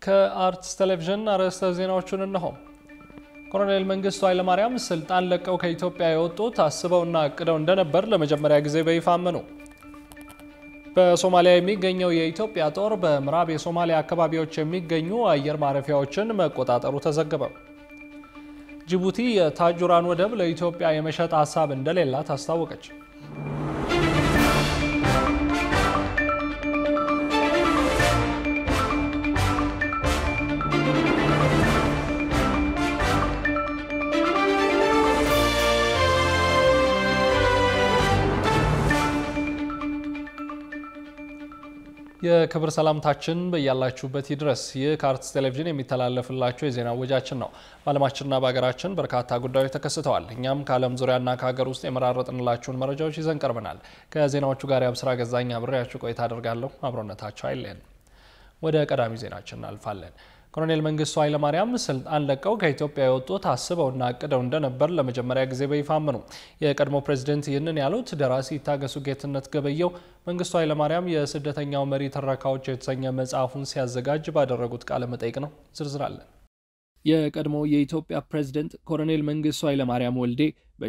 ከአርትስ ቴሌቪዥን አርዕስተ ዜናዎቹን እነሆ። ኮሎኔል መንግስቱ ኃይለማርያም ስልጣን ለቀው ከኢትዮጵያ የወጡት አስበውና አቅደው እንደነበር ለመጀመሪያ ጊዜ በይፋ አመኑ። በሶማሊያ የሚገኘው የኢትዮጵያ ጦር በምዕራብ የሶማሊያ አካባቢዎች የሚገኙ አየር ማረፊያዎችን መቆጣጠሩ ተዘገበ። ጅቡቲ የታጁራን ወደብ ለኢትዮጵያ የመሸጥ ሀሳብ እንደሌላት አስታወቀች። የክብር ሰላምታችን በያላችሁበት ይድረስ። ይህ ከአርትስ ቴሌቪዥን የሚተላለፍላችሁ የዜና ወጃችን ነው። በዓለማችንና በሀገራችን በርካታ ጉዳዮች ተከስተዋል። እኛም ከዓለም ዙሪያና ከሀገር ውስጥ የመራረጥንላችሁን መረጃዎች ይዘን ቀርበናል። ከዜናዎቹ ጋር የአብስራ ገዛኝ አብሬያችሁ ቆይታ አደርጋለሁ። አብሮነታቸው አይለየን። ወደ ቀዳሚ ዜናችን እናልፋለን። ኮሎኔል መንግስቱ ኃይለማርያም ስልጣን ለቀው ከኢትዮጵያ የወጡት አስበውና አቅደው እንደነበር ለመጀመሪያ ጊዜ በይፋ አመኑ። የቀድሞ ፕሬዝደንት ይህንን ያሉት ደራሲ ይታገሱ ጌትነት ገበየው መንግስቱ ኃይለማርያም የስደተኛው መሪ ትረካዎች የተሰኘ መጽሐፉን ሲያዘጋጅ ባደረጉት ቃለ መጠይቅ ነው። ዝርዝር አለን። የቀድሞ የኢትዮጵያ ፕሬዝደንት ኮሎኔል መንግስቱ ኃይለማርያም ወልዴ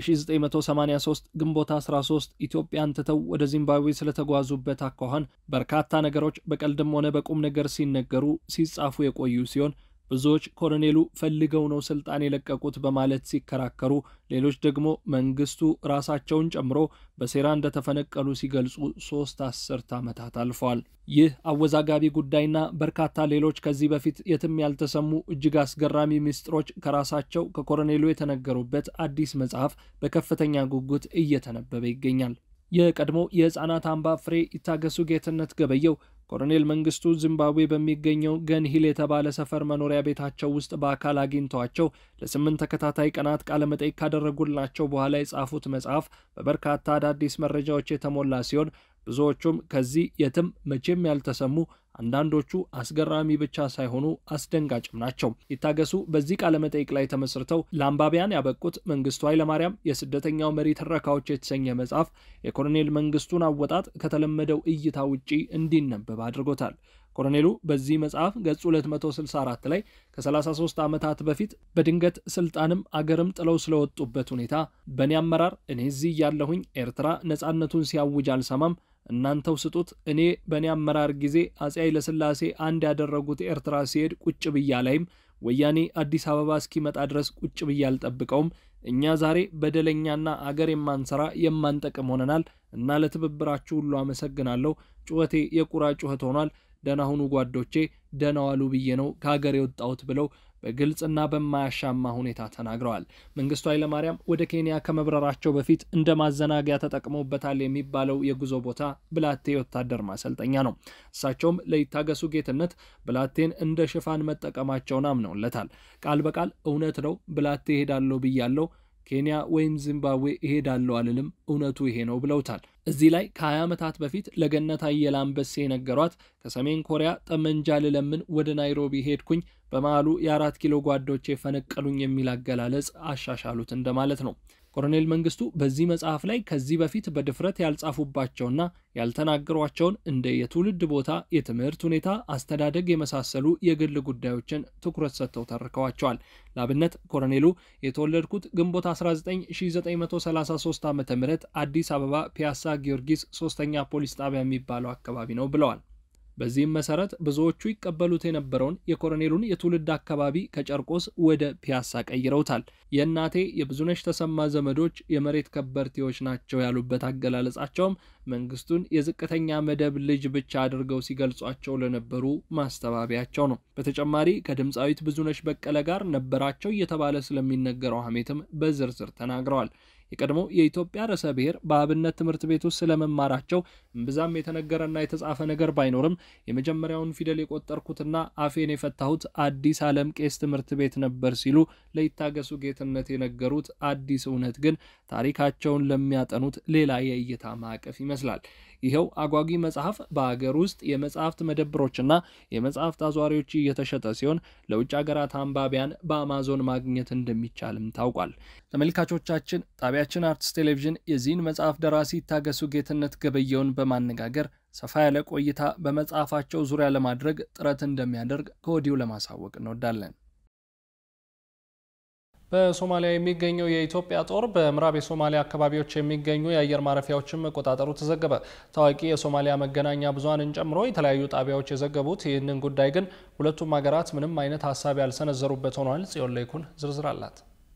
በ1983 ግንቦት 13 ኢትዮጵያን ትተው ወደ ዚምባብዌ ስለተጓዙበት አኳኋን በርካታ ነገሮች በቀልድም ሆነ በቁም ነገር ሲነገሩ ሲጻፉ የቆዩ ሲሆን ብዙዎች ኮሎኔሉ ፈልገው ነው ስልጣን የለቀቁት በማለት ሲከራከሩ፣ ሌሎች ደግሞ መንግስቱ ራሳቸውን ጨምሮ በሴራ እንደተፈነቀሉ ሲገልጹ ሶስት አስርት ዓመታት አልፈዋል። ይህ አወዛጋቢ ጉዳይና በርካታ ሌሎች ከዚህ በፊት የትም ያልተሰሙ እጅግ አስገራሚ ምስጢሮች ከራሳቸው ከኮሎኔሉ የተነገሩበት አዲስ መጽሐፍ በከፍተኛ ጉጉት እየተነበበ ይገኛል። የቀድሞ የሕፃናት አምባ ፍሬ ይታገሱ ጌትነት ገበየው ኮሎኔል መንግስቱ ዚምባብዌ በሚገኘው ገንሂል የተባለ ሰፈር መኖሪያ ቤታቸው ውስጥ በአካል አግኝተዋቸው ለስምንት ተከታታይ ቀናት ቃለመጠይቅ ካደረጉላቸው በኋላ የጻፉት መጽሐፍ በበርካታ አዳዲስ መረጃዎች የተሞላ ሲሆን ብዙዎቹም ከዚህ የትም መቼም ያልተሰሙ አንዳንዶቹ አስገራሚ ብቻ ሳይሆኑ አስደንጋጭም ናቸው። ይታገሱ በዚህ ቃለመጠይቅ ላይ ተመስርተው ለአንባቢያን ያበቁት መንግስቱ ኃይለማርያም የስደተኛው መሪ ትረካዎች የተሰኘ መጽሐፍ የኮሎኔል መንግስቱን አወጣጥ ከተለመደው እይታ ውጪ እንዲነበብ አድርጎታል። ኮሎኔሉ በዚህ መጽሐፍ ገጽ 264 ላይ ከ33 ዓመታት በፊት በድንገት ስልጣንም አገርም ጥለው ስለወጡበት ሁኔታ በእኔ አመራር እኔ እዚህ እያለሁኝ ኤርትራ ነጻነቱን ሲያውጅ አልሰማም እናንተው ስጡት። እኔ በእኔ አመራር ጊዜ አጼ ኃይለሥላሴ አንድ ያደረጉት ኤርትራ ሲሄድ ቁጭ ብያ ላይም ወያኔ አዲስ አበባ እስኪመጣ ድረስ ቁጭ ብያ አልጠብቀውም። እኛ ዛሬ በደለኛና አገር የማንሰራ የማንጠቅም ሆነናል እና ለትብብራችሁ ሁሉ አመሰግናለሁ። ጩኸቴ የቁራ ጩኸት ሆኗል። ደህና ሁኑ ጓዶቼ፣ ደህና ዋሉ ብዬ ነው ከሀገር የወጣሁት ብለው በግልጽና በማያሻማ ሁኔታ ተናግረዋል። መንግስቱ ኃይለማርያም ወደ ኬንያ ከመብረራቸው በፊት እንደ ማዘናጊያ ተጠቅመውበታል የሚባለው የጉዞ ቦታ ብላቴ የወታደር ማሰልጠኛ ነው። እሳቸውም ለይታገሱ ጌትነት ብላቴን እንደ ሽፋን መጠቀማቸውን አምነውለታል። ቃል በቃል እውነት ነው ብላቴ እሄዳለሁ ብያለሁ ኬንያ ወይም ዚምባብዌ እሄዳለሁ አልልም፣ እውነቱ ይሄ ነው ብለውታል። እዚህ ላይ ከ20 ዓመታት በፊት ለገነት አየለ አንበሴ የነገሯት ከሰሜን ኮሪያ ጠመንጃ ልለምን ወደ ናይሮቢ ሄድኩኝ፣ በመሃሉ የአራት ኪሎ ጓዶቼ ፈነቀሉኝ የሚል አገላለጽ አሻሻሉት እንደማለት ነው። ኮሎኔል መንግስቱ በዚህ መጽሐፍ ላይ ከዚህ በፊት በድፍረት ያልጻፉባቸውና ያልተናገሯቸውን እንደ የትውልድ ቦታ፣ የትምህርት ሁኔታ፣ አስተዳደግ የመሳሰሉ የግል ጉዳዮችን ትኩረት ሰጥተው ተርከዋቸዋል። ለአብነት ኮሎኔሉ የተወለድኩት ግንቦት 1933 ዓ ም አዲስ አበባ ፒያሳ ጊዮርጊስ ሶስተኛ ፖሊስ ጣቢያ የሚባለው አካባቢ ነው ብለዋል። በዚህም መሰረት ብዙዎቹ ይቀበሉት የነበረውን የኮሎኔሉን የትውልድ አካባቢ ከጨርቆስ ወደ ፒያሳ ቀይረውታል። የእናቴ የብዙነሽ ተሰማ ዘመዶች የመሬት ከበርቴዎች ናቸው ያሉበት አገላለጻቸውም መንግስቱን የዝቅተኛ መደብ ልጅ ብቻ አድርገው ሲገልጿቸው ለነበሩ ማስተባበያቸው ነው። በተጨማሪ ከድምፃዊት ብዙነሽ በቀለ ጋር ነበራቸው እየተባለ ስለሚነገረው ሐሜትም በዝርዝር ተናግረዋል። የቀድሞ የኢትዮጵያ ርዕሰ ብሔር በአብነት ትምህርት ቤት ውስጥ ስለመማራቸው እምብዛም የተነገረና የተጻፈ ነገር ባይኖርም የመጀመሪያውን ፊደል የቆጠርኩትና አፌን የፈታሁት አዲስ ዓለም ቄስ ትምህርት ቤት ነበር ሲሉ ለይታገሱ ጌትነት የነገሩት አዲስ እውነት ግን ታሪካቸውን ለሚያጠኑት ሌላ የእይታ ማዕቀፍ ይመስላል። ይኸው አጓጊ መጽሐፍ በአገር ውስጥ የመጽሐፍት መደብሮችና የመጽሐፍት አዟሪዎች እየተሸጠ ሲሆን ለውጭ ሀገራት አንባቢያን በአማዞን ማግኘት እንደሚቻልም ታውቋል። ተመልካቾቻችን ጣቢያችን አርትስ ቴሌቪዥን የዚህን መጽሐፍ ደራሲ ይታገሱ ጌትነት ገበየውን በማነጋገር ሰፋ ያለ ቆይታ በመጽሐፋቸው ዙሪያ ለማድረግ ጥረት እንደሚያደርግ ከወዲሁ ለማሳወቅ እንወዳለን። በሶማሊያ የሚገኘው የኢትዮጵያ ጦር በምዕራብ የሶማሊያ አካባቢዎች የሚገኙ የአየር ማረፊያዎችን መቆጣጠሩ ተዘገበ። ታዋቂ የሶማሊያ መገናኛ ብዙኃንን ጨምሮ የተለያዩ ጣቢያዎች የዘገቡት ይህንን ጉዳይ ግን ሁለቱም ሀገራት ምንም አይነት ሀሳብ ያልሰነዘሩበት ሆኗል። ጽዮን ላይኩን ዝርዝር አላት።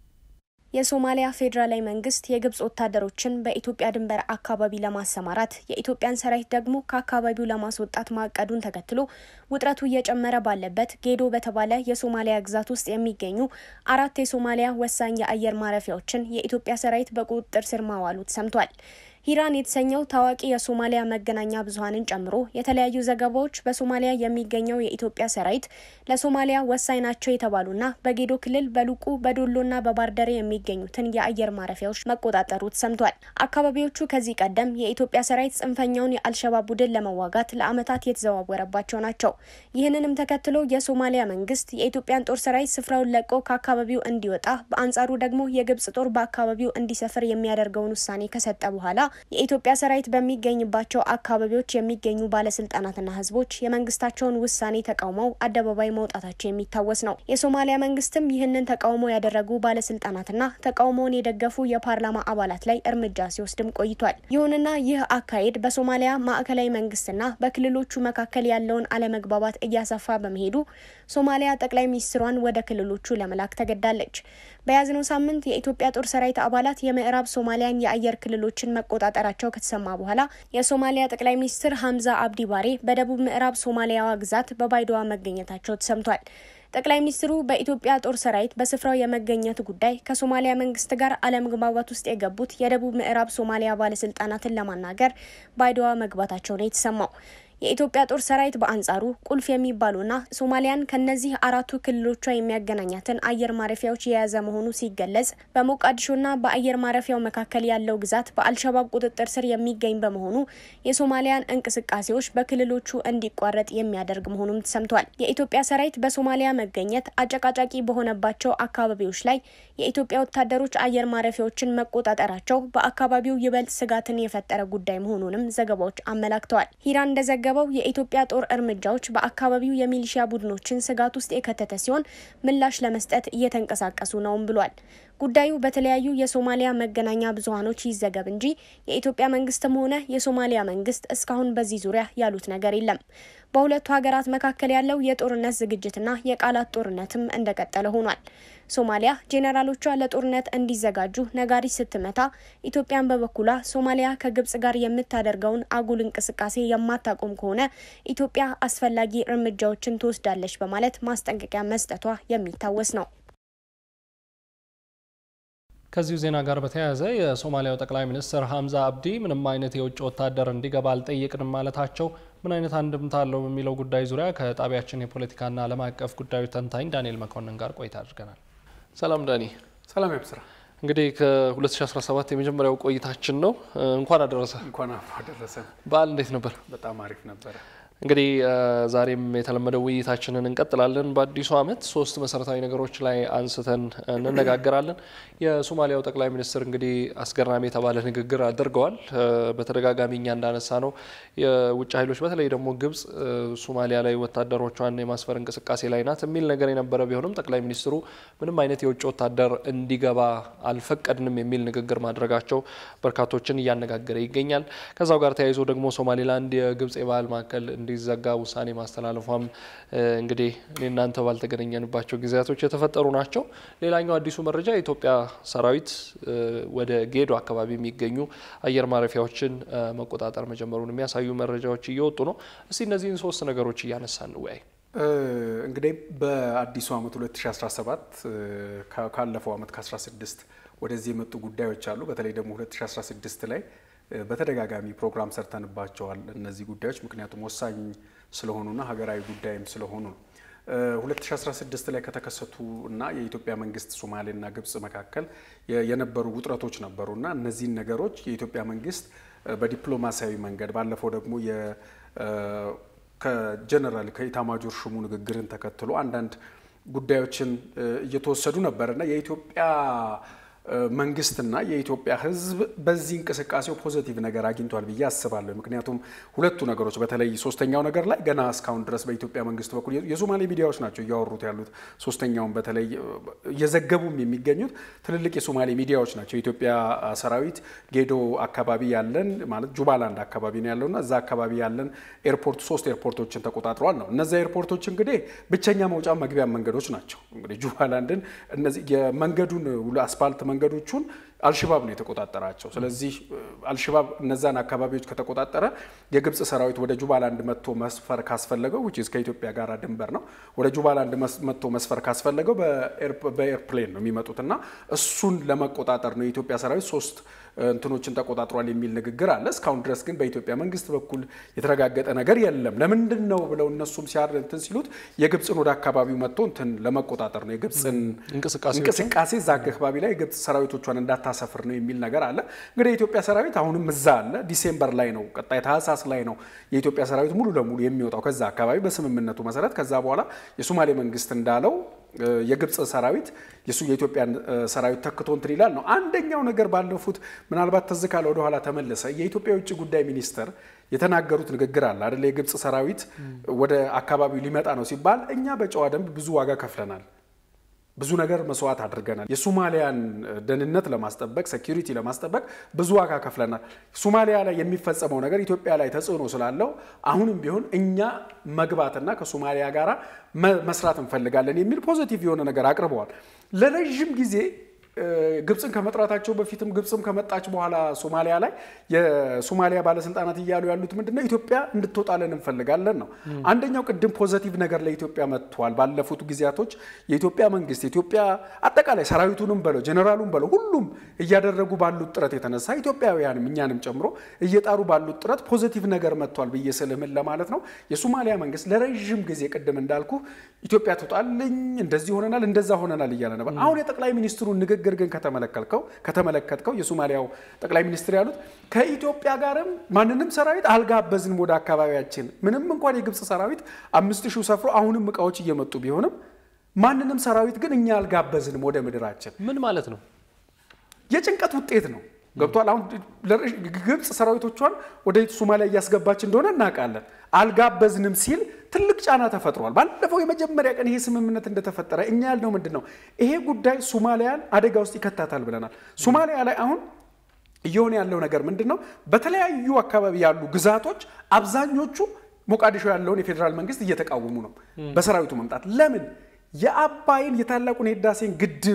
የሶማሊያ ፌዴራላዊ መንግስት የግብጽ ወታደሮችን በኢትዮጵያ ድንበር አካባቢ ለማሰማራት የኢትዮጵያን ሰራዊት ደግሞ ከአካባቢው ለማስወጣት ማቀዱን ተከትሎ ውጥረቱ እየጨመረ ባለበት ጌዶ በተባለ የሶማሊያ ግዛት ውስጥ የሚገኙ አራት የሶማሊያ ወሳኝ የአየር ማረፊያዎችን የኢትዮጵያ ሰራዊት በቁጥጥር ስር ማዋሉ ተሰምቷል። ሂራን የተሰኘው ታዋቂ የሶማሊያ መገናኛ ብዙኃንን ጨምሮ የተለያዩ ዘገባዎች በሶማሊያ የሚገኘው የኢትዮጵያ ሰራዊት ለሶማሊያ ወሳኝ ናቸው የተባሉና በጌዶ ክልል በሉቁ በዶሎና በባርደሬ የሚገኙትን የአየር ማረፊያዎች መቆጣጠሩ ተሰምቷል። አካባቢዎቹ ከዚህ ቀደም የኢትዮጵያ ሰራዊት ጽንፈኛውን የአልሸባብ ቡድን ለመዋጋት ለዓመታት የተዘዋወረባቸው ናቸው። ይህንንም ተከትሎ የሶማሊያ መንግስት የኢትዮጵያን ጦር ሰራዊት ስፍራውን ለቆ ከአካባቢው እንዲወጣ፣ በአንጻሩ ደግሞ የግብጽ ጦር በአካባቢው እንዲሰፍር የሚያደርገውን ውሳኔ ከሰጠ በኋላ የኢትዮጵያ ሰራዊት በሚገኝባቸው አካባቢዎች የሚገኙ ባለስልጣናትና ህዝቦች የመንግስታቸውን ውሳኔ ተቃውመው አደባባይ መውጣታቸው የሚታወስ ነው። የሶማሊያ መንግስትም ይህንን ተቃውሞ ያደረጉ ባለስልጣናትና ተቃውሞውን የደገፉ የፓርላማ አባላት ላይ እርምጃ ሲወስድም ቆይቷል። ይሁንና ይህ አካሄድ በሶማሊያ ማዕከላዊ መንግስትና በክልሎቹ መካከል ያለውን አለመግባባት እያሰፋ በመሄዱ ሶማሊያ ጠቅላይ ሚኒስትሯን ወደ ክልሎቹ ለመላክ ተገዳለች። በያዝነው ሳምንት የኢትዮጵያ ጦር ሰራዊት አባላት የምዕራብ ሶማሊያን የአየር ክልሎችን መቆጣጠራቸው ከተሰማ በኋላ የሶማሊያ ጠቅላይ ሚኒስትር ሀምዛ አብዲ ባሬ በደቡብ ምዕራብ ሶማሊያዋ ግዛት በባይዶዋ መገኘታቸው ተሰምቷል። ጠቅላይ ሚኒስትሩ በኢትዮጵያ ጦር ሰራዊት በስፍራው የመገኘት ጉዳይ ከሶማሊያ መንግስት ጋር አለመግባባት ውስጥ የገቡት የደቡብ ምዕራብ ሶማሊያ ባለስልጣናትን ለማናገር ባይዶዋ መግባታቸው ነው የተሰማው። የኢትዮጵያ ጦር ሰራዊት በአንጻሩ ቁልፍ የሚባሉና ሶማሊያን ከነዚህ አራቱ ክልሎቿ የሚያገናኛትን አየር ማረፊያዎች የያዘ መሆኑ ሲገለጽ በሞቃዲሾና በአየር ማረፊያው መካከል ያለው ግዛት በአልሸባብ ቁጥጥር ስር የሚገኝ በመሆኑ የሶማሊያን እንቅስቃሴዎች በክልሎቹ እንዲቋረጥ የሚያደርግ መሆኑም ተሰምቷል። የኢትዮጵያ ሰራዊት በሶማሊያ መገኘት አጨቃጫቂ በሆነባቸው አካባቢዎች ላይ የኢትዮጵያ ወታደሮች አየር ማረፊያዎችን መቆጣጠራቸው በአካባቢው ይበልጥ ስጋትን የፈጠረ ጉዳይ መሆኑንም ዘገባዎች አመላክተዋል። ሂራን እንደዘገ በው የኢትዮጵያ ጦር እርምጃዎች በአካባቢው የሚሊሺያ ቡድኖችን ስጋት ውስጥ የከተተ ሲሆን ምላሽ ለመስጠት እየተንቀሳቀሱ ነውም ብሏል። ጉዳዩ በተለያዩ የሶማሊያ መገናኛ ብዙኃኖች ይዘገብ እንጂ የኢትዮጵያ መንግስትም ሆነ የሶማሊያ መንግስት እስካሁን በዚህ ዙሪያ ያሉት ነገር የለም። በሁለቱ ሀገራት መካከል ያለው የጦርነት ዝግጅትና የቃላት ጦርነትም እንደቀጠለ ሆኗል። ሶማሊያ ጄኔራሎቿ ለጦርነት እንዲዘጋጁ ነጋሪት ስትመታ፣ ኢትዮጵያን በበኩሏ ሶማሊያ ከግብጽ ጋር የምታደርገውን አጉል እንቅስቃሴ የማታቆም ከሆነ ኢትዮጵያ አስፈላጊ እርምጃዎችን ትወስዳለች በማለት ማስጠንቀቂያ መስጠቷ የሚታወስ ነው። ከዚሁ ዜና ጋር በተያያዘ የሶማሊያው ጠቅላይ ሚኒስትር ሀምዛ አብዲ ምንም አይነት የውጭ ወታደር እንዲገባ አልጠየቅንም ማለታቸው ምን አይነት አንድምታ አለው በሚለው ጉዳይ ዙሪያ ከጣቢያችን የፖለቲካና ዓለም አቀፍ ጉዳዮች ተንታኝ ዳንኤል መኮንን ጋር ቆይታ አድርገናል። ሰላም ዳኒ። ሰላም ያብስራ። እንግዲህ ከ2017 የመጀመሪያው ቆይታችን ነው። እንኳን አደረሰ። እንኳን አደረሰ። በዓል እንዴት ነበር? በጣም አሪፍ ነበረ። እንግዲህ ዛሬም የተለመደው ውይይታችንን እንቀጥላለን። በአዲሱ ዓመት ሶስት መሰረታዊ ነገሮች ላይ አንስተን እንነጋገራለን። የሶማሊያው ጠቅላይ ሚኒስትር እንግዲህ አስገራሚ የተባለ ንግግር አድርገዋል። በተደጋጋሚ እኛ እንዳነሳ ነው የውጭ ኃይሎች በተለይ ደግሞ ግብጽ ሶማሊያ ላይ ወታደሮቿን የማስፈር እንቅስቃሴ ላይ ናት የሚል ነገር የነበረ ቢሆንም ጠቅላይ ሚኒስትሩ ምንም አይነት የውጭ ወታደር እንዲገባ አልፈቀድንም የሚል ንግግር ማድረጋቸው በርካቶችን እያነጋገረ ይገኛል። ከዛው ጋር ተያይዞ ደግሞ ሶማሌላንድ የግብጽ የባህል ማዕከል እንዲዘጋ ውሳኔ ማስተላለፏም እንግዲህ እኔ እናንተ ባልተገናኘንባቸው ጊዜያቶች የተፈጠሩ ናቸው። ሌላኛው አዲሱ መረጃ የኢትዮጵያ ሰራዊት ወደ ጌዶ አካባቢ የሚገኙ አየር ማረፊያዎችን መቆጣጠር መጀመሩን የሚያሳዩ መረጃዎች እየወጡ ነው። እስቲ እነዚህን ሶስት ነገሮች እያነሳ እንወያይ። እንግዲህ በአዲሱ ዓመት 2017 ካለፈው ዓመት ከ16 ወደዚህ የመጡ ጉዳዮች አሉ። በተለይ ደግሞ 2016 ላይ በተደጋጋሚ ፕሮግራም ሰርተንባቸዋል እነዚህ ጉዳዮች ምክንያቱም ወሳኝ ስለሆኑና ሀገራዊ ጉዳይም ስለሆኑ ነው። 2016 ላይ ከተከሰቱ እና የኢትዮጵያ መንግስት ሶማሌና ግብጽ መካከል የነበሩ ውጥረቶች ነበሩ እና እነዚህን ነገሮች የኢትዮጵያ መንግስት በዲፕሎማሲያዊ መንገድ ባለፈው ደግሞ ከጀነራል ከኢታማጆር ሹሙ ንግግርን ተከትሎ አንዳንድ ጉዳዮችን እየተወሰዱ ነበር እና የኢትዮጵያ መንግስትና የኢትዮጵያ ሕዝብ በዚህ እንቅስቃሴው ፖዘቲቭ ነገር አግኝቷል ብዬ አስባለሁ። ምክንያቱም ሁለቱ ነገሮች በተለይ ሶስተኛው ነገር ላይ ገና እስካሁን ድረስ በኢትዮጵያ መንግስት በኩል የሶማሌ ሚዲያዎች ናቸው እያወሩት ያሉት። ሶስተኛውን በተለይ እየዘገቡም የሚገኙት ትልልቅ የሶማሌ ሚዲያዎች ናቸው። የኢትዮጵያ ሰራዊት ጌዶ አካባቢ ያለን ማለት ጁባላንድ አካባቢ ነው ያለውና እዛ አካባቢ ያለን ኤርፖርት ሶስት ኤርፖርቶችን ተቆጣጥረዋል ነው። እነዚ ኤርፖርቶች እንግዲህ ብቸኛ መውጫ መግቢያ መንገዶች ናቸው። እንግዲህ ጁባላንድን እነዚህ የመንገዱን አስፓልት መንገዶቹን አልሽባብ ነው የተቆጣጠራቸው። ስለዚህ አልሽባብ እነዛን አካባቢዎች ከተቆጣጠረ የግብፅ ሰራዊት ወደ ጁባላንድ መጥቶ መስፈር ካስፈለገው ውጭ ከኢትዮጵያ ጋር ድንበር ነው። ወደ ጁባላንድ መጥቶ መስፈር ካስፈለገው በኤርፕሌን ነው የሚመጡትና እሱን ለመቆጣጠር ነው የኢትዮጵያ ሰራዊት ሶስት እንትኖችን ተቆጣጥሯል የሚል ንግግር አለ። እስካሁን ድረስ ግን በኢትዮጵያ መንግስት በኩል የተረጋገጠ ነገር የለም። ለምንድን ነው ብለው እነሱም ሲያር እንትን ሲሉት የግብፅን ወደ አካባቢው መጥቶ እንትን ለመቆጣጠር ነው የግብፅን እንቅስቃሴ እዛ አካባቢ ላይ የግብፅ ሰራዊቶቿን እንዳታሰፍር ነው የሚል ነገር አለ። እንግዲህ የኢትዮጵያ ሰራዊት አሁንም እዛ አለ። ዲሴምበር ላይ ነው ቀጣይ ታህሳስ ላይ ነው የኢትዮጵያ ሰራዊት ሙሉ ለሙሉ የሚወጣው ከዛ አካባቢ በስምምነቱ መሰረት። ከዛ በኋላ የሶማሌ መንግስት እንዳለው የግብፅ ሰራዊት የሱ የኢትዮጵያን ሰራዊት ተክቶ እንትን ይላል ነው አንደኛው ነገር። ባለፉት ምናልባት ትዝ ካለ ወደኋላ ተመለሰ የኢትዮጵያ የውጭ ጉዳይ ሚኒስትር የተናገሩት ንግግር አለ አይደለ? የግብፅ ሰራዊት ወደ አካባቢው ሊመጣ ነው ሲባል እኛ በጨዋ ደንብ ብዙ ዋጋ ከፍለናል ብዙ ነገር መስዋዕት አድርገናል። የሶማሊያን ደህንነት ለማስጠበቅ ሴኪሪቲ ለማስጠበቅ ብዙ ዋጋ ከፍለናል። ሶማሊያ ላይ የሚፈጸመው ነገር ኢትዮጵያ ላይ ተጽዕኖ ስላለው አሁንም ቢሆን እኛ መግባትና ከሶማሊያ ጋር መስራት እንፈልጋለን የሚል ፖዚቲቭ የሆነ ነገር አቅርበዋል። ለረዥም ጊዜ ግብፅን ከመጥራታቸው በፊትም ግብፅም ከመጣች በኋላ ሶማሊያ ላይ የሶማሊያ ባለስልጣናት እያሉ ያሉት ምንድነው ኢትዮጵያ እንድትወጣለን እንፈልጋለን ነው። አንደኛው ቅድም ፖዘቲቭ ነገር ለኢትዮጵያ መጥቷል። ባለፉት ጊዜያቶች የኢትዮጵያ መንግስት የኢትዮጵያ አጠቃላይ ሰራዊቱንም በለው ጀኔራሉን በለው ሁሉም እያደረጉ ባሉት ጥረት የተነሳ ኢትዮጵያውያንም እኛንም ጨምሮ እየጣሩ ባሉት ጥረት ፖዘቲቭ ነገር መጥቷል ብዬ ስልምን ለማለት ነው። የሶማሊያ መንግስት ለረዥም ጊዜ ቅድም እንዳልኩ ኢትዮጵያ ትውጣልኝ፣ እንደዚህ ሆነናል፣ እንደዛ ሆነናል እያለ ነበር። አሁን የጠቅላይ ሚኒስትሩን ንግግር ንግግር ግን ከተመለከትከው ከተመለከትከው የሶማሊያው ጠቅላይ ሚኒስትር ያሉት ከኢትዮጵያ ጋርም ማንንም ሰራዊት አልጋበዝንም ወደ አካባቢያችን። ምንም እንኳን የግብፅ ሰራዊት አምስት ሺህ ሰፍሮ አሁንም እቃዎች እየመጡ ቢሆንም ማንንም ሰራዊት ግን እኛ አልጋበዝንም ወደ ምድራችን። ምን ማለት ነው? የጭንቀት ውጤት ነው። ገብቷል። አሁን ግብፅ ሰራዊቶቿን ወደ ሶማሊያ እያስገባች እንደሆነ እናውቃለን። አልጋበዝንም ሲል ትልቅ ጫና ተፈጥሯል። ባለፈው የመጀመሪያ ቀን ይሄ ስምምነት እንደተፈጠረ እኛ ያልነው ምንድን ነው ይሄ ጉዳይ ሶማሊያን አደጋ ውስጥ ይከታታል ብለናል። ሶማሊያ ላይ አሁን እየሆነ ያለው ነገር ምንድን ነው? በተለያዩ አካባቢ ያሉ ግዛቶች አብዛኞቹ ሞቃዲሾ ያለውን የፌዴራል መንግስት እየተቃወሙ ነው በሰራዊቱ መምጣት። ለምን የአባይን የታላቁን የህዳሴን ግድብ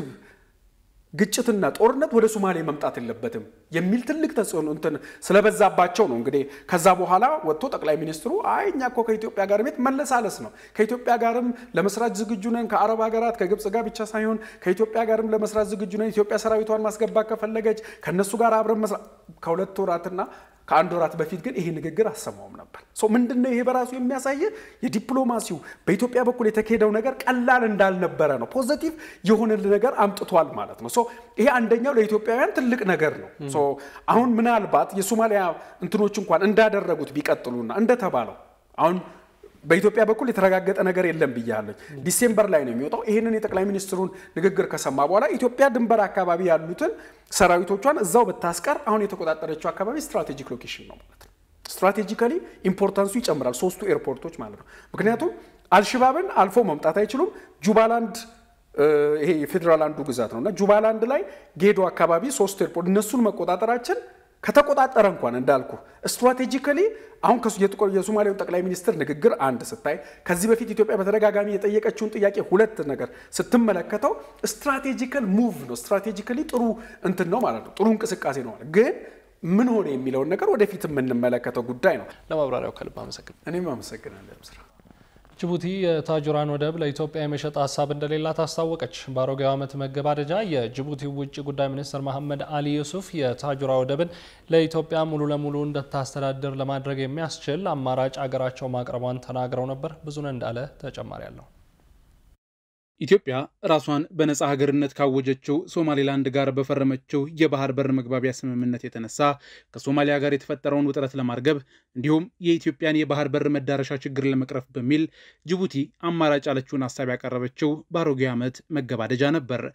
ግጭትና ጦርነት ወደ ሶማሌ መምጣት የለበትም የሚል ትልቅ ተጽዕኖ እንትን ስለበዛባቸው ነው። እንግዲህ ከዛ በኋላ ወጥቶ ጠቅላይ ሚኒስትሩ አይ እኛ እኮ ከኢትዮጵያ ጋር ቤት መለሳለስ ነው፣ ከኢትዮጵያ ጋርም ለመስራት ዝግጁ ነን፣ ከአረብ ሀገራት ከግብፅ ጋር ብቻ ሳይሆን ከኢትዮጵያ ጋርም ለመስራት ዝግጁ ነን። ኢትዮጵያ ሰራዊቷን ማስገባት ከፈለገች ከእነሱ ጋር አብረን መስራት ከሁለት ወራትና ከአንድ ወራት በፊት ግን ይሄ ንግግር አሰማውም ነበር። ምንድን ነው ይሄ በራሱ የሚያሳየ የዲፕሎማሲው በኢትዮጵያ በኩል የተካሄደው ነገር ቀላል እንዳልነበረ ነው። ፖዘቲቭ የሆነ ነገር አምጥቷል ማለት ነው። ይሄ አንደኛው ለኢትዮጵያውያን ትልቅ ነገር ነው። አሁን ምናልባት የሶማሊያ እንትኖች እንኳን እንዳደረጉት ቢቀጥሉና እንደተባለው አሁን በኢትዮጵያ በኩል የተረጋገጠ ነገር የለም ብያለሁ። ዲሴምበር ላይ ነው የሚወጣው። ይህንን የጠቅላይ ሚኒስትሩን ንግግር ከሰማ በኋላ ኢትዮጵያ ድንበር አካባቢ ያሉትን ሰራዊቶቿን እዛው ብታስቀር አሁን የተቆጣጠረችው አካባቢ ስትራቴጂክ ሎኬሽን ነው ማለት ነው። ስትራቴጂካሊ ኢምፖርታንሱ ይጨምራል፣ ሶስቱ ኤርፖርቶች ማለት ነው። ምክንያቱም አልሽባብን አልፎ መምጣት አይችሉም። ጁባላንድ ይሄ የፌዴራል አንዱ ግዛት ነው እና ጁባላንድ ላይ ጌዶ አካባቢ ሶስቱ ኤርፖርት እነሱን መቆጣጠራችን ከተቆጣጠረ እንኳን እንዳልኩ ስትራቴጂካሊ አሁን የሶማሌውን ጠቅላይ ሚኒስትር ንግግር አንድ ስታይ ከዚህ በፊት ኢትዮጵያ በተደጋጋሚ የጠየቀችውን ጥያቄ ሁለት ነገር ስትመለከተው ስትራቴጂካል ሙቭ ነው። ስትራቴጂካሊ ጥሩ እንትን ነው ማለት ነው። ጥሩ እንቅስቃሴ ነው ማለት ግን ምን ሆነ የሚለውን ነገር ወደፊት የምንመለከተው ጉዳይ ነው። ለማብራሪያው ከልብ አመሰግን። እኔም አመሰግናለሁ ስራ ጅቡቲ የታጁራን ወደብ ለኢትዮጵያ የመሸጥ ሀሳብ እንደሌላት አስታወቀች። በአሮጌው ዓመት መገባደጃ የጅቡቲ ውጭ ጉዳይ ሚኒስትር መሐመድ አሊ ዩሱፍ የታጁራ ወደብን ለኢትዮጵያ ሙሉ ለሙሉ እንድታስተዳድር ለማድረግ የሚያስችል አማራጭ አገራቸው ማቅረቧን ተናግረው ነበር። ብዙነህ እንዳለ ተጨማሪ አለው። ኢትዮጵያ ራሷን በነፃ ሀገርነት ካወጀችው ሶማሌላንድ ጋር በፈረመችው የባህር በር መግባቢያ ስምምነት የተነሳ ከሶማሊያ ጋር የተፈጠረውን ውጥረት ለማርገብ እንዲሁም የኢትዮጵያን የባህር በር መዳረሻ ችግር ለመቅረፍ በሚል ጅቡቲ አማራጭ ያለችውን ሀሳብ ያቀረበችው በአሮጌ ዓመት መገባደጃ ነበር።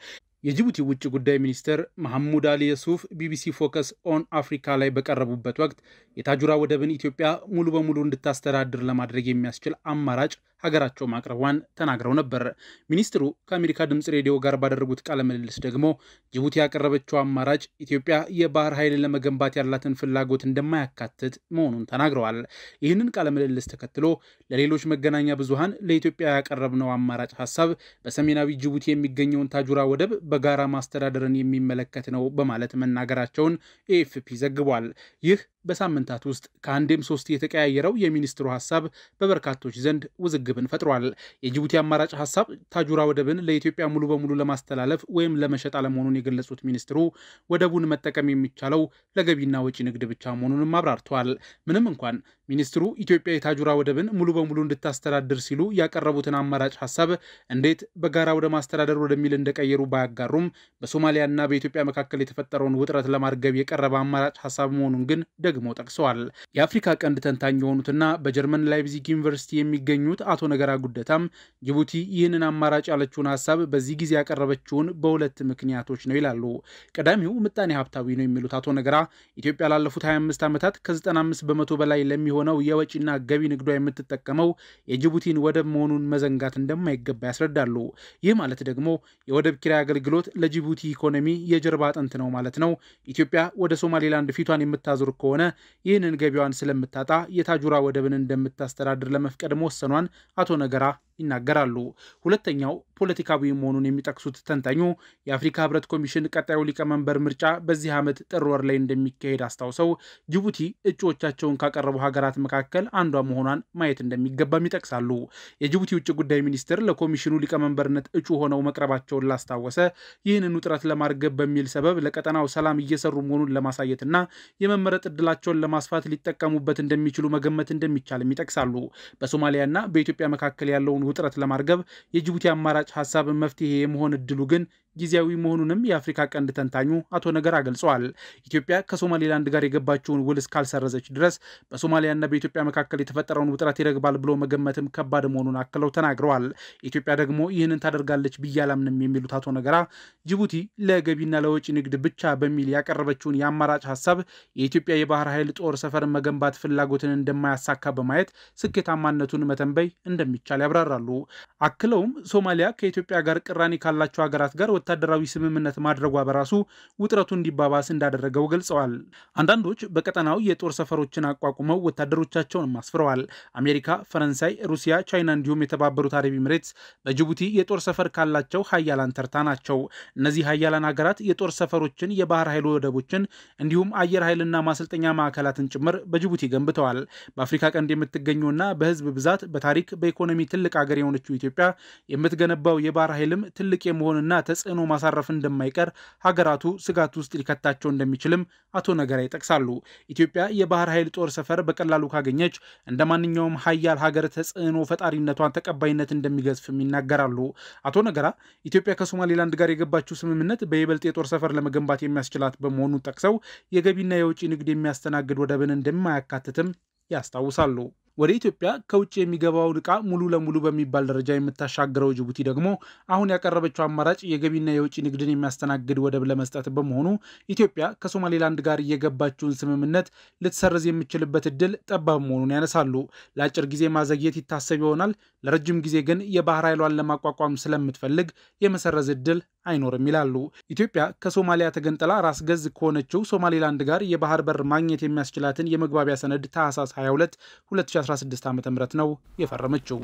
የጅቡቲ ውጭ ጉዳይ ሚኒስትር መሐሙድ አሊ የሱፍ ቢቢሲ ፎከስ ኦን አፍሪካ ላይ በቀረቡበት ወቅት የታጁራ ወደብን ኢትዮጵያ ሙሉ በሙሉ እንድታስተዳድር ለማድረግ የሚያስችል አማራጭ ሀገራቸው ማቅረቧን ተናግረው ነበር። ሚኒስትሩ ከአሜሪካ ድምፅ ሬዲዮ ጋር ባደረጉት ቃለ ምልልስ ደግሞ ጅቡቲ ያቀረበችው አማራጭ ኢትዮጵያ የባህር ኃይልን ለመገንባት ያላትን ፍላጎት እንደማያካትት መሆኑን ተናግረዋል። ይህንን ቃለ ምልልስ ተከትሎ ለሌሎች መገናኛ ብዙሃን ለኢትዮጵያ ያቀረብነው አማራጭ ሀሳብ በሰሜናዊ ጅቡቲ የሚገኘውን ታጁራ ወደብ በጋራ ማስተዳደርን የሚመለከት ነው በማለት መናገራቸውን ኤኤፍፒ ዘግቧል። ይህ በሳምንታት ውስጥ ከአንዴም ሶስት የተቀያየረው የሚኒስትሩ ሀሳብ በበርካቶች ዘንድ ውዝግብን ፈጥሯል። የጅቡቲ አማራጭ ሀሳብ ታጁራ ወደብን ለኢትዮጵያ ሙሉ በሙሉ ለማስተላለፍ ወይም ለመሸጥ አለመሆኑን የገለጹት ሚኒስትሩ ወደቡን መጠቀም የሚቻለው ለገቢና ወጪ ንግድ ብቻ መሆኑንም አብራርተዋል። ምንም እንኳን ሚኒስትሩ ኢትዮጵያ የታጁራ ወደብን ሙሉ በሙሉ እንድታስተዳድር ሲሉ ያቀረቡትን አማራጭ ሀሳብ እንዴት በጋራ ወደ ማስተዳደር ወደሚል እንደቀየሩ ባያጋሩም በሶማሊያና በኢትዮጵያ መካከል የተፈጠረውን ውጥረት ለማርገብ የቀረበ አማራጭ ሀሳብ መሆኑን ግን ደግሞ ጠቅሰዋል። የአፍሪካ ቀንድ ተንታኝ የሆኑትና በጀርመን ላይፕዚግ ዩኒቨርሲቲ የሚገኙት አቶ ነገራ ጉደታም ጅቡቲ ይህንን አማራጭ ያለችውን ሀሳብ በዚህ ጊዜ ያቀረበችውን በሁለት ምክንያቶች ነው ይላሉ። ቀዳሚው ምጣኔ ሀብታዊ ነው የሚሉት አቶ ነገራ ኢትዮጵያ ላለፉት 25 ዓመታት ከ95 በመቶ በላይ ለሚሆነው የወጪና ገቢ ንግዷ የምትጠቀመው የጅቡቲን ወደብ መሆኑን መዘንጋት እንደማይገባ ያስረዳሉ። ይህ ማለት ደግሞ የወደብ ኪራይ አገልግሎት ለጅቡቲ ኢኮኖሚ የጀርባ አጥንት ነው ማለት ነው። ኢትዮጵያ ወደ ሶማሌላንድ ፊቷን የምታዞር ከሆነ ይህንን ገቢዋን ስለምታጣ የታጁራ ወደብን እንደምታስተዳድር ለመፍቀድ መወሰኗን አቶ ነገራ ይናገራሉ። ሁለተኛው ፖለቲካዊ መሆኑን የሚጠቅሱት ተንታኙ የአፍሪካ ሕብረት ኮሚሽን ቀጣዩ ሊቀመንበር ምርጫ በዚህ ዓመት ጥር ወር ላይ እንደሚካሄድ አስታውሰው ጅቡቲ እጩዎቻቸውን ካቀረቡ ሀገራት መካከል አንዷ መሆኗን ማየት እንደሚገባም ይጠቅሳሉ። የጅቡቲ ውጭ ጉዳይ ሚኒስትር ለኮሚሽኑ ሊቀመንበርነት እጩ ሆነው መቅረባቸውን ላስታወሰ ይህንን ውጥረት ለማርገብ በሚል ሰበብ ለቀጠናው ሰላም እየሰሩ መሆኑን ለማሳየትና የመመረጥ እድላቸውን ለማስፋት ሊጠቀሙበት እንደሚችሉ መገመት እንደሚቻልም ይጠቅሳሉ። በሶማሊያና በኢትዮጵያ መካከል ያለውን ውጥረት ለማርገብ የጅቡቲ አማራጭ ሀሳብ መፍትሄ የመሆን እድሉ ግን ጊዜያዊ መሆኑንም የአፍሪካ ቀንድ ተንታኙ አቶ ነገራ ገልጸዋል። ኢትዮጵያ ከሶማሌላንድ ጋር የገባችውን ውል እስካልሰረዘች ድረስ በሶማሊያና በኢትዮጵያ መካከል የተፈጠረውን ውጥረት ይረግባል ብሎ መገመትም ከባድ መሆኑን አክለው ተናግረዋል። ኢትዮጵያ ደግሞ ይህንን ታደርጋለች ብዬ አላምንም የሚሉት አቶ ነገራ ጅቡቲ ለገቢና ለወጪ ንግድ ብቻ በሚል ያቀረበችውን የአማራጭ ሀሳብ የኢትዮጵያ የባህር ኃይል ጦር ሰፈር መገንባት ፍላጎትን እንደማያሳካ በማየት ስኬታማነቱን መተንበይ እንደሚቻል ያብራራሉ። አክለውም ሶማሊያ ከኢትዮጵያ ጋር ቅራኔ ካላቸው ሀገራት ጋር ወታደራዊ ስምምነት ማድረጓ በራሱ ውጥረቱ እንዲባባስ እንዳደረገው ገልጸዋል። አንዳንዶች በቀጠናው የጦር ሰፈሮችን አቋቁመው ወታደሮቻቸውን አስፍረዋል። አሜሪካ፣ ፈረንሳይ፣ ሩሲያ፣ ቻይና እንዲሁም የተባበሩት አረብ ኤምሬትስ በጅቡቲ የጦር ሰፈር ካላቸው ሀያላን ተርታ ናቸው። እነዚህ ሀያላን ሀገራት የጦር ሰፈሮችን፣ የባህር ኃይል ወደቦችን እንዲሁም አየር ኃይልና ማሰልጠኛ ማዕከላትን ጭምር በጅቡቲ ገንብተዋል። በአፍሪካ ቀንድ የምትገኘውና በህዝብ ብዛት በታሪክ በኢኮኖሚ ትልቅ ሀገር የሆነችው ኢትዮጵያ የምትገነባው የባህር ኃይልም ትልቅ የመሆንና ተጽዕኖ ማሳረፍ እንደማይቀር ሀገራቱ ስጋት ውስጥ ሊከታቸው እንደሚችልም አቶ ነገራ ይጠቅሳሉ። ኢትዮጵያ የባህር ኃይል ጦር ሰፈር በቀላሉ ካገኘች እንደ ማንኛውም ሀያል ሀገር ተጽዕኖ ፈጣሪነቷን ተቀባይነት እንደሚገዝፍም ይናገራሉ። አቶ ነገራ ኢትዮጵያ ከሶማሌላንድ ጋር የገባችው ስምምነት በይበልጥ የጦር ሰፈር ለመገንባት የሚያስችላት በመሆኑ ጠቅሰው የገቢና የውጭ ንግድ የሚያስተናግድ ወደብን እንደማያካትትም ያስታውሳሉ። ወደ ኢትዮጵያ ከውጭ የሚገባውን ዕቃ ሙሉ ለሙሉ በሚባል ደረጃ የምታሻግረው ጅቡቲ ደግሞ አሁን ያቀረበችው አማራጭ የገቢና የውጭ ንግድን የሚያስተናግድ ወደብ ለመስጠት በመሆኑ ኢትዮጵያ ከሶማሌላንድ ጋር እየገባችውን ስምምነት ልትሰርዝ የምችልበት እድል ጠባብ መሆኑን ያነሳሉ። ለአጭር ጊዜ ማዘግየት ይታሰብ ይሆናል፣ ለረጅም ጊዜ ግን የባህር ኃይሏን ለማቋቋም ስለምትፈልግ የመሰረዝ እድል አይኖርም ይላሉ። ኢትዮጵያ ከሶማሊያ ተገንጥላ ራስ ገዝ ከሆነችው ሶማሌላንድ ጋር የባህር በር ማግኘት የሚያስችላትን የመግባቢያ ሰነድ ታህሳስ 22 2016 ዓ ም ነው የፈረመችው።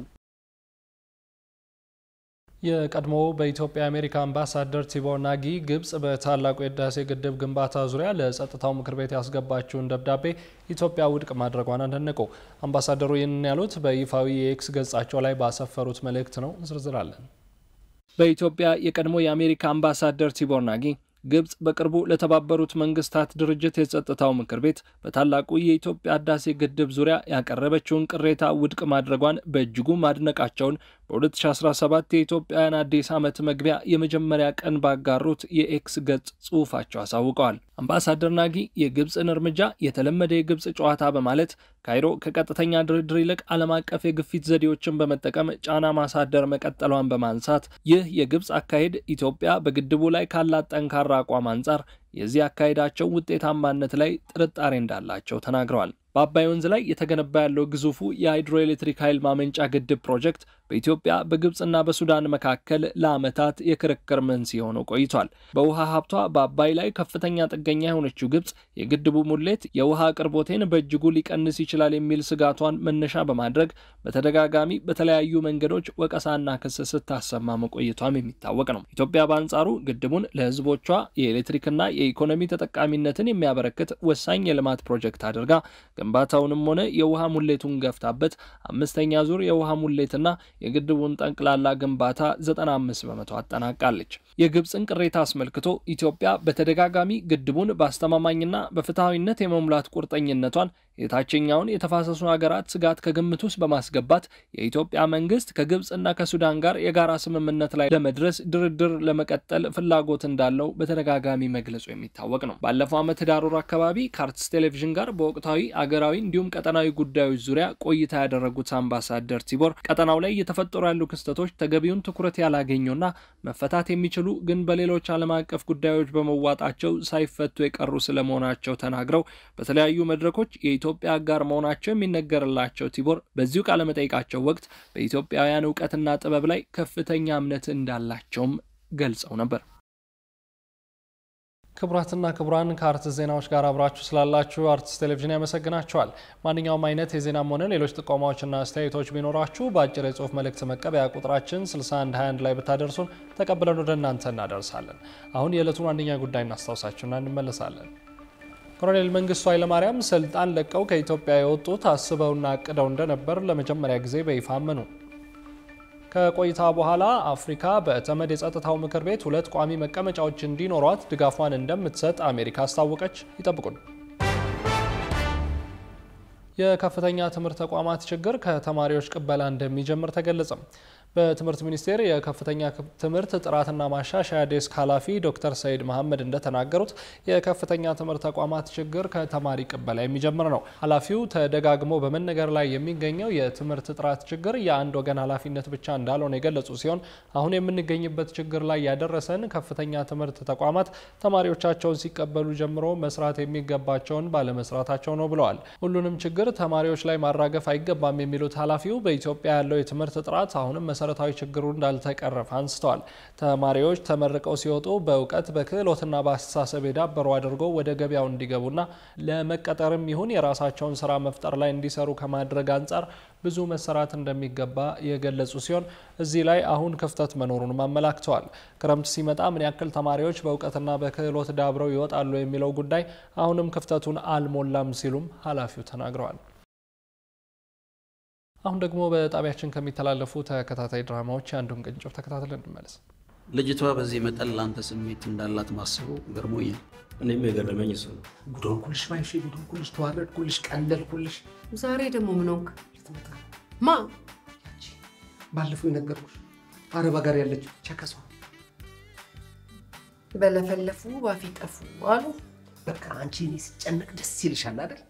የቀድሞ በኢትዮጵያ የአሜሪካ አምባሳደር ቲቦር ናጊ ግብጽ በታላቁ የህዳሴ ግድብ ግንባታ ዙሪያ ለጸጥታው ምክር ቤት ያስገባችውን ደብዳቤ ኢትዮጵያ ውድቅ ማድረጓን አደነቁ። አምባሳደሩ ይህንን ያሉት በይፋዊ የኤክስ ገጻቸው ላይ ባሰፈሩት መልእክት ነው። ዝርዝር አለን። በኢትዮጵያ የቀድሞ የአሜሪካ አምባሳደር ቲቦር ናጊ ግብጽ በቅርቡ ለተባበሩት መንግስታት ድርጅት የጸጥታው ምክር ቤት በታላቁ የኢትዮጵያ ህዳሴ ግድብ ዙሪያ ያቀረበችውን ቅሬታ ውድቅ ማድረጓን በእጅጉ ማድነቃቸውን በ2017 የኢትዮጵያውያን አዲስ ዓመት መግቢያ የመጀመሪያ ቀን ባጋሩት የኤክስ ገጽ ጽሑፋቸው አሳውቀዋል። አምባሳደር ናጊ የግብፅን እርምጃ የተለመደ የግብፅ ጨዋታ በማለት ካይሮ ከቀጥተኛ ድርድር ይልቅ ዓለም አቀፍ የግፊት ዘዴዎችን በመጠቀም ጫና ማሳደር መቀጠሏን በማንሳት ይህ የግብፅ አካሄድ ኢትዮጵያ በግድቡ ላይ ካላት ጠንካራ አቋም አንጻር የዚህ አካሄዳቸው ውጤታማነት ላይ ጥርጣሬ እንዳላቸው ተናግረዋል። በአባይ ወንዝ ላይ የተገነባ ያለው ግዙፉ የሃይድሮኤሌክትሪክ ኃይል ማመንጫ ግድብ ፕሮጀክት በኢትዮጵያ በግብፅና በሱዳን መካከል ለዓመታት የክርክር መንስኤ ሆኖ ቆይቷል። በውሃ ሀብቷ በአባይ ላይ ከፍተኛ ጥገኛ የሆነችው ግብፅ የግድቡ ሙሌት የውሃ አቅርቦቴን በእጅጉ ሊቀንስ ይችላል የሚል ስጋቷን መነሻ በማድረግ በተደጋጋሚ በተለያዩ መንገዶች ወቀሳና ክስ ስታሰማ መቆየቷም የሚታወቅ ነው። ኢትዮጵያ በአንጻሩ ግድቡን ለሕዝቦቿ የኤሌክትሪክና የኢኮኖሚ ተጠቃሚነትን የሚያበረክት ወሳኝ የልማት ፕሮጀክት አድርጋ ግንባታውንም ሆነ የውሃ ሙሌቱን ገፍታበት አምስተኛ ዙር የውሃ ሙሌትና የግድቡን ጠቅላላ ግንባታ 95 በመቶ አጠናቃለች። የግብፅን ቅሬታ አስመልክቶ ኢትዮጵያ በተደጋጋሚ ግድቡን በአስተማማኝና በፍትሐዊነት የመሙላት ቁርጠኝነቷን የታችኛውን የተፋሰሱ ሀገራት ስጋት ከግምት ውስጥ በማስገባት የኢትዮጵያ መንግስት ከግብፅና ከሱዳን ጋር የጋራ ስምምነት ላይ ለመድረስ ድርድር ለመቀጠል ፍላጎት እንዳለው በተደጋጋሚ መግለጹ የሚታወቅ ነው። ባለፈው ዓመት ዳር ወር አካባቢ ከአርትስ ቴሌቪዥን ጋር በወቅታዊ አገራዊ እንዲሁም ቀጠናዊ ጉዳዮች ዙሪያ ቆይታ ያደረጉት አምባሳደር ቲቦር ቀጠናው ላይ እየተፈጠሩ ያሉ ክስተቶች ተገቢውን ትኩረት ያላገኙና መፈታት የሚችሉ ግን በሌሎች ዓለም አቀፍ ጉዳዮች በመዋጣቸው ሳይፈቱ የቀሩ ስለመሆናቸው ተናግረው በተለያዩ መድረኮች የኢትዮጵያ አጋር መሆናቸው የሚነገርላቸው ቲቦር በዚሁ ቃለመጠይቃቸው ወቅት በኢትዮጵያውያን እውቀትና ጥበብ ላይ ከፍተኛ እምነት እንዳላቸውም ገልጸው ነበር። ክቡራትና ክቡራን ከአርትስ ዜናዎች ጋር አብራችሁ ስላላችሁ አርትስ ቴሌቪዥን ያመሰግናችኋል። ማንኛውም አይነት የዜናም ሆነ ሌሎች ጥቆማዎችና አስተያየቶች ቢኖራችሁ በአጭር የጽሁፍ መልእክት መቀበያ ቁጥራችን 6121 ላይ ብታደርሱን ተቀብለን ወደ እናንተ እናደርሳለን። አሁን የዕለቱን አንደኛ ጉዳይ እናስታውሳችሁና እንመለሳለን። ኮሎኔል መንግስቱ ኃይለማርያም ስልጣን ለቀው ከኢትዮጵያ የወጡት አስበውና አቅደው እንደነበር ለመጀመሪያ ጊዜ በይፋ አመኑ። ከቆይታ በኋላ አፍሪካ በተመድ የጸጥታው ምክር ቤት ሁለት ቋሚ መቀመጫዎች እንዲኖሯት ድጋፏን እንደምትሰጥ አሜሪካ አስታወቀች። ይጠብቁን። የከፍተኛ ትምህርት ተቋማት ችግር ከተማሪዎች ቅበላ እንደሚጀምር ተገለጸ። በትምህርት ሚኒስቴር የከፍተኛ ትምህርት ጥራትና ማሻሻያ ዴስክ ኃላፊ ዶክተር ሰይድ መሐመድ እንደተናገሩት የከፍተኛ ትምህርት ተቋማት ችግር ከተማሪ ቅበላ የሚጀምር ነው። ኃላፊው ተደጋግሞ በመነገር ላይ የሚገኘው የትምህርት ጥራት ችግር የአንድ ወገን ኃላፊነት ብቻ እንዳልሆነ የገለጹ ሲሆን አሁን የምንገኝበት ችግር ላይ ያደረሰን ከፍተኛ ትምህርት ተቋማት ተማሪዎቻቸውን ሲቀበሉ ጀምሮ መስራት የሚገባቸውን ባለመስራታቸው ነው ብለዋል። ሁሉንም ችግር ተማሪዎች ላይ ማራገፍ አይገባም የሚሉት ኃላፊው በኢትዮጵያ ያለው የትምህርት ጥራት አሁንም መሰረታዊ ችግሩ እንዳልተቀረፈ አንስተዋል። ተማሪዎች ተመርቀው ሲወጡ በእውቀት በክህሎትና በአስተሳሰብ የዳበሩ አድርገው ወደ ገበያው እንዲገቡና ለመቀጠርም ይሁን የራሳቸውን ስራ መፍጠር ላይ እንዲሰሩ ከማድረግ አንጻር ብዙ መሰራት እንደሚገባ የገለጹ ሲሆን እዚህ ላይ አሁን ክፍተት መኖሩንም አመላክተዋል። ክረምት ሲመጣ ምን ያክል ተማሪዎች በእውቀትና በክህሎት ዳብረው ይወጣሉ የሚለው ጉዳይ አሁንም ክፍተቱን አልሞላም ሲሉም ኃላፊው ተናግረዋል። አሁን ደግሞ በጣቢያችን ከሚተላለፉ ተከታታይ ድራማዎች አንዱን ቅንጭብ ተከታትለን እንመለስ። ልጅቷ በዚህ መጠን ለአንተ ስሜት እንዳላት ማስቡ ገርሞኛል። እኔም የገረመኝ እሱ ነው። ጉዶንኩልሽ ማይሽ ጉዶንኩልሽ፣ ተዋረድኩልሽ፣ ቀለልኩልሽ። ዛሬ ደግሞ ምን ሆንክ? ማ ባለፈው የነገርኩሽ አረብ ሀገር ያለችው ቸከሷ በለፈለፉ ባፊ ጠፉ አሉ። በቃ አንቺ እኔ ስጨነቅ ደስ ይልሻል አይደል?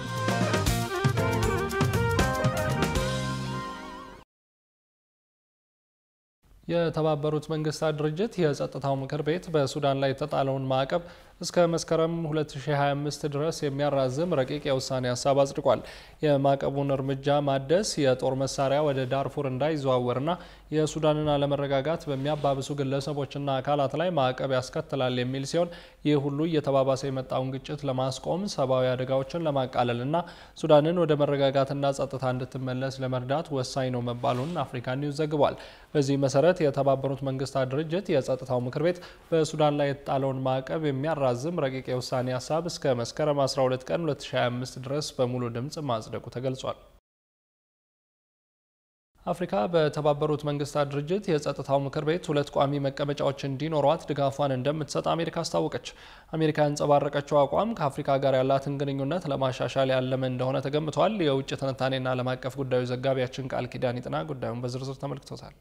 የተባበሩት መንግስታት ድርጅት የጸጥታው ምክር ቤት በሱዳን ላይ የተጣለውን ማዕቀብ እስከ መስከረም 2025 ድረስ የሚያራዝም ረቂቅ የውሳኔ ሀሳብ አጽድቋል። የማዕቀቡን እርምጃ ማደስ የጦር መሳሪያ ወደ ዳርፉር እንዳይዘዋወርና የሱዳንን አለመረጋጋት በሚያባብሱ ግለሰቦችና አካላት ላይ ማዕቀብ ያስከትላል የሚል ሲሆን ይህ ሁሉ እየተባባሰ የመጣውን ግጭት ለማስቆም ሰብአዊ አደጋዎችን ለማቃለልና ሱዳንን ወደ መረጋጋትና ጸጥታ እንድትመለስ ለመርዳት ወሳኝ ነው መባሉን አፍሪካ ኒውስ ዘግቧል። በዚህ መሰረት የተባበሩት መንግስታት ድርጅት የጸጥታው ምክር ቤት በሱዳን ላይ የተጣለውን ማዕቀብ የሚያራዝም ረቂቅ የውሳኔ ሀሳብ እስከ መስከረም 12 ቀን 2025 ድረስ በሙሉ ድምፅ ማጽደቁ ተገልጿል። አፍሪካ በተባበሩት መንግስታት ድርጅት የጸጥታው ምክር ቤት ሁለት ቋሚ መቀመጫዎች እንዲኖሯት ድጋፏን እንደምትሰጥ አሜሪካ አስታወቀች። አሜሪካ ያንጸባረቀችው አቋም ከአፍሪካ ጋር ያላትን ግንኙነት ለማሻሻል ያለመ እንደሆነ ተገምቷል። የውጭ ትንታኔና ዓለም አቀፍ ጉዳዮች ዘጋቢያችን ቃል ኪዳን ይጥና ጉዳዩን በዝርዝር ተመልክቶታል።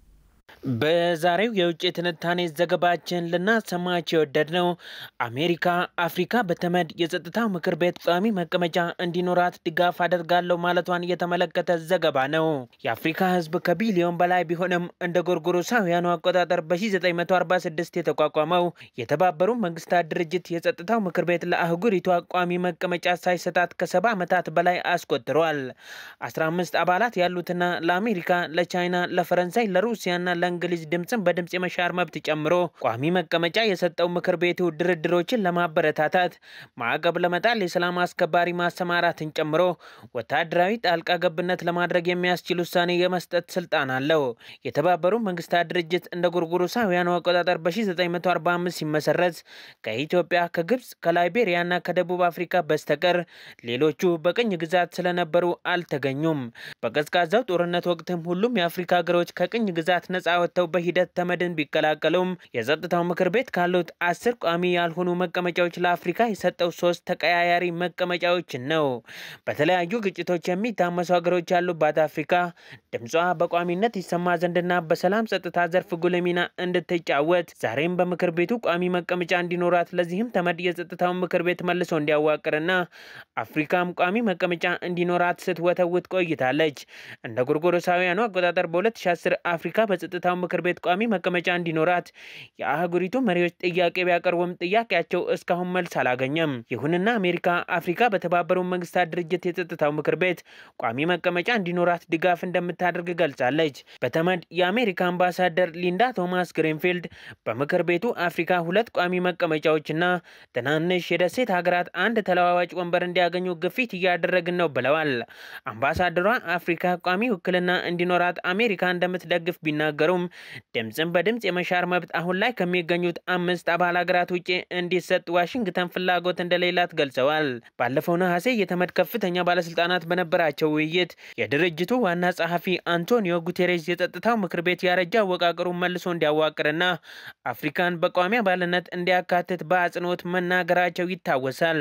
በዛሬው የውጭ ትንታኔ ዘገባችን ልናሰማቸው የወደድነው አሜሪካ አፍሪካ በተመድ የጸጥታው ምክር ቤት ቋሚ መቀመጫ እንዲኖራት ድጋፍ አደርጋለሁ ማለቷን የተመለከተ ዘገባ ነው። የአፍሪካ ሕዝብ ከቢሊዮን በላይ ቢሆንም እንደ ጎርጎሮሳውያኑ አቆጣጠር በ1946 የተቋቋመው የተባበሩ መንግስታት ድርጅት የጸጥታው ምክር ቤት ለአህጉሪቷ ቋሚ መቀመጫ ሳይሰጣት ከሰባ ዓመታት በላይ አስቆጥሯል። 15 አባላት ያሉትና ለአሜሪካ፣ ለቻይና፣ ለፈረንሳይ፣ ለሩሲያና እንግሊዝ ድምፅን በድምፅ የመሻር መብት ጨምሮ ቋሚ መቀመጫ የሰጠው ምክር ቤቱ ድርድሮችን ለማበረታታት ማዕቀብ ለመጣል የሰላም አስከባሪ ማሰማራትን ጨምሮ ወታደራዊ ጣልቃ ገብነት ለማድረግ የሚያስችል ውሳኔ የመስጠት ስልጣን አለው። የተባበሩ መንግስታት ድርጅት እንደ ጎርጎሮሳውያኑ አቆጣጠር በ1945 ሲመሰረት ከኢትዮጵያ፣ ከግብፅ፣ ከላይቤሪያና ከደቡብ አፍሪካ በስተቀር ሌሎቹ በቅኝ ግዛት ስለነበሩ አልተገኙም። በቀዝቃዛው ጦርነት ወቅትም ሁሉም የአፍሪካ ሀገሮች ከቅኝ ግዛት ነጻ ወጥተው በሂደት ተመድን ቢቀላቀሉም የጸጥታው ምክር ቤት ካሉት አስር ቋሚ ያልሆኑ መቀመጫዎች ለአፍሪካ የሰጠው ሶስት ተቀያያሪ መቀመጫዎችን ነው። በተለያዩ ግጭቶች የሚታመሱ ሀገሮች ያሉባት አፍሪካ ድምጿ በቋሚነት ይሰማ ዘንድና በሰላም ጸጥታ ዘርፍ ጉልህ ሚና እንድትጫወት ዛሬም በምክር ቤቱ ቋሚ መቀመጫ እንዲኖራት ለዚህም ተመድ የጸጥታውን ምክር ቤት መልሶ እንዲያዋቅርና አፍሪካም ቋሚ መቀመጫ እንዲኖራት ስትወተውት ቆይታለች። እንደ ጎርጎሮሳውያኑ አቆጣጠር በ2010 አፍሪካ በጸጥታው ምክር ቤት ቋሚ መቀመጫ እንዲኖራት የአህጉሪቱ መሪዎች ጥያቄ ቢያቀርቡም ጥያቄያቸው እስካሁን መልስ አላገኘም። ይሁንና አሜሪካ አፍሪካ በተባበሩ መንግስታት ድርጅት የጸጥታው ምክር ቤት ቋሚ መቀመጫ እንዲኖራት ድጋፍ እንደምታደርግ ገልጻለች። በተመድ የአሜሪካ አምባሳደር ሊንዳ ቶማስ ግሪንፊልድ በምክር ቤቱ አፍሪካ ሁለት ቋሚ መቀመጫዎችና ትናንሽ የደሴት ሀገራት አንድ ተለዋዋጭ ወንበር እንዲያገኙ ግፊት እያደረግን ነው ብለዋል። አምባሳደሯ አፍሪካ ቋሚ ውክልና እንዲኖራት አሜሪካ እንደምትደግፍ ቢናገሩም ድምፅን በድምፅ የመሻር መብት አሁን ላይ ከሚገኙት አምስት አባል ሀገራት ውጭ እንዲሰጥ ዋሽንግተን ፍላጎት እንደሌላት ገልጸዋል። ባለፈው ነሐሴ የተመድ ከፍተኛ ባለስልጣናት በነበራቸው ውይይት የድርጅቱ ዋና ጸሐፊ አንቶኒዮ ጉቴሬስ የጸጥታው ምክር ቤት ያረጃ አወቃቀሩን መልሶ እንዲያዋቅርና አፍሪካን በቋሚ አባልነት እንዲያካትት በአጽንኦት መናገራቸው ይታወሳል።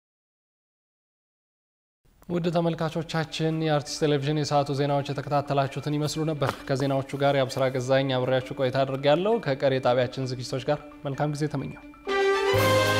ውድ ተመልካቾቻችን የአርቲስት ቴሌቪዥን የሰዓቱ ዜናዎች የተከታተላችሁትን ይመስሉ ነበር። ከዜናዎቹ ጋር የአብስራ ገዛኝ አብሬያችሁ ቆይታ አድርጌያለሁ። ከቀሪ የጣቢያችን ዝግጅቶች ጋር መልካም ጊዜ ተመኘው።